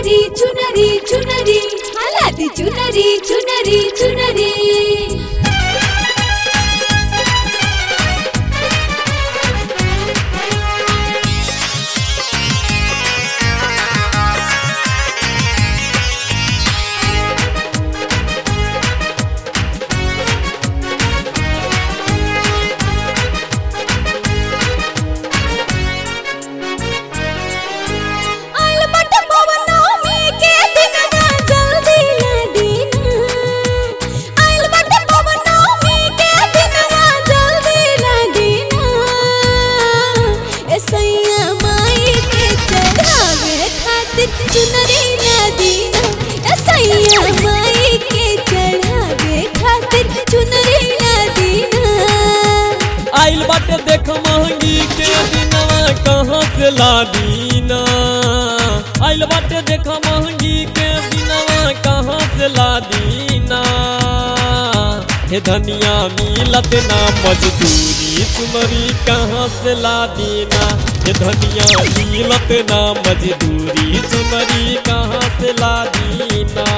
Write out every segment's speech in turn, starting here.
चुनरी चुनरी चुनरी हालाती चुनरी चुनरी चुनरी आइल बट पवनों के दिनवा जल्दी लदीना आइल बट पवनों के दिनवा जल्दी लदीना ए सैया माई के चढ़ावे खातिर चुनरी लदीना ए सैया माई के चढ़ावे खातिर चुनरी लदीना आइल बाटे देख महंगी के दिनवा कहाँ से लादीना आइल बाटे देख महंगी के दिनवा कहाँ से लादीना हे धनिया मिलत ना मजदूरी तुम्हारी कहाँ से लादीना हे धनिया मिलत ना मजदूरी तुम्हारी कहाँ से लादीना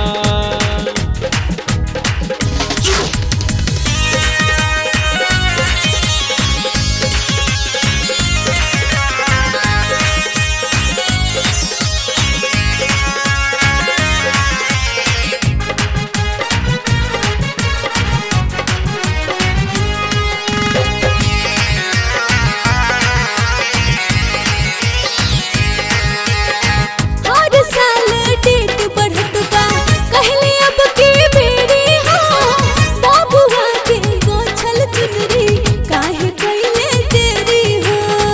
हर साल डेट बढ़त बा कहले अब के बेरी हो बाबुआ के गोछल चुनरी काहे कइले देरी हो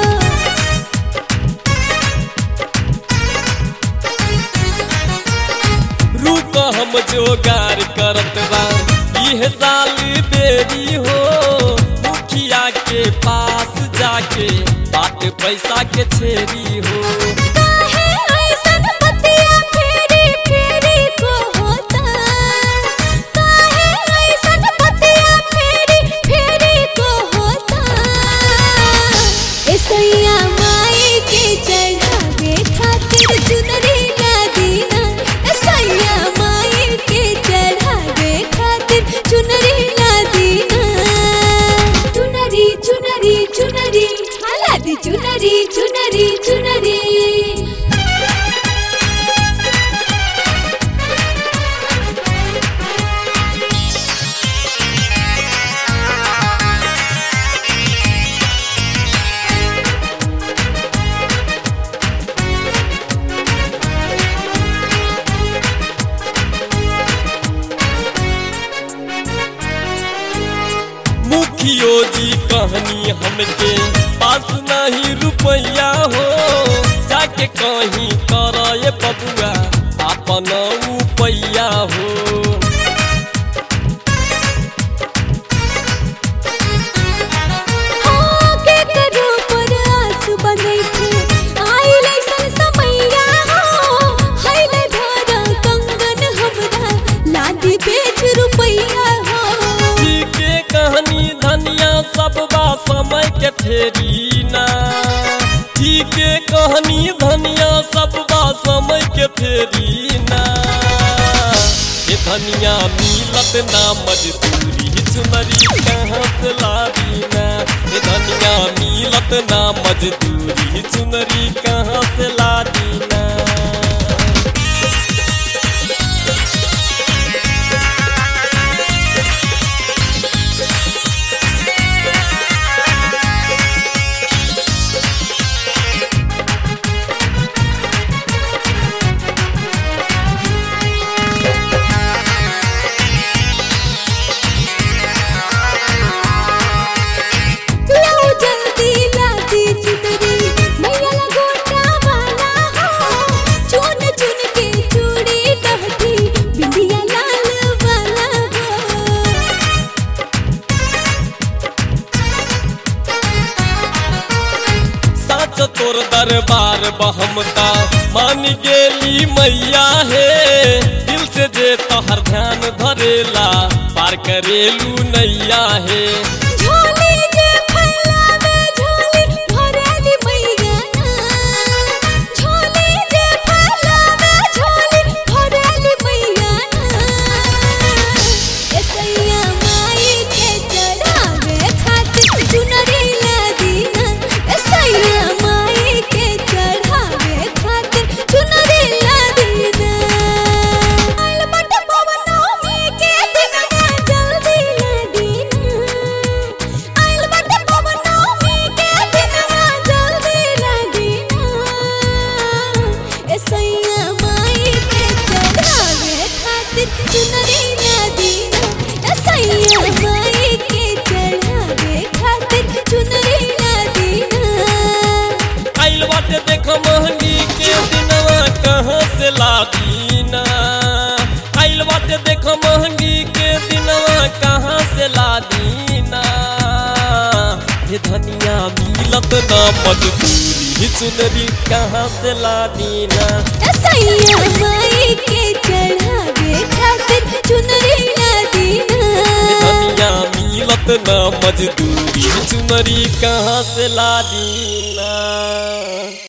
रुक हम जोगार करत बा इह साल बेरी हो मुखिया के पास जाके बात पैसा के छेरी हो काहे ऐसन बतिया फेरी फेरी को होता काहे ऐसन बतिया फेरी फेरी को होता ए सैया माई के चढ़ावे खातिर चुनरी ना दीना ए सैया माई के चढ़ावे खातिर चुनरी ना दीना चुनरी चुनरी चुनरी हालाती चुनरी चुनरी चुनरी मुखियो जी कहनी हमके पास नहीं रुपया हो जाके कहीं कर ये बबुआ अपन उपैया हो हाँ, के करो पर आस बनैठे, आइल अइसन समैया हो, हैले धरा कंगन हमरा, लादी बेच रुपैया हो जी के कहानी धनिया सब बा समय के फेरी ना जी के कहानी धनिया सब बा समय के फेरी ना ये धनिया मिलत ना मजदूरी चुनरी कहाँ से लादी ना ये धनिया मिलत ना मजदूरी चुनरी कहाँ से लादी ना लो जल्दी लादी चुनरी, मैया लगोटा वाला हो, चुन चुन के चूड़ी लहठी, बिंदिया लाल वाला हो साच तोर दरबार बहमता मान गेली मैया हे दिल से जे तोहर ध्यान धरेला पार करेलू नैया हे झोली जे फैलावे झोली भरेली मैया ना। झोली जे फैलावे झोली खातिर चुनरी ना दीना ए सैया माई के चढ़ावे खातिर चुनरी ना दीना आइल बाटे देख महंगी के दिनवा कहाँ से लादीना आइल बाटे देख महंगी के दिनवा कहाँ से लादीना ये धनिया मिलत ना मजदूरी चुनरी कहाँ से लादीना सैया माई के चढ़ावे खातिर चुनरी ना ये दीना धनिया मिलत ना मजदूरी चुनरी कहाँ से लादीना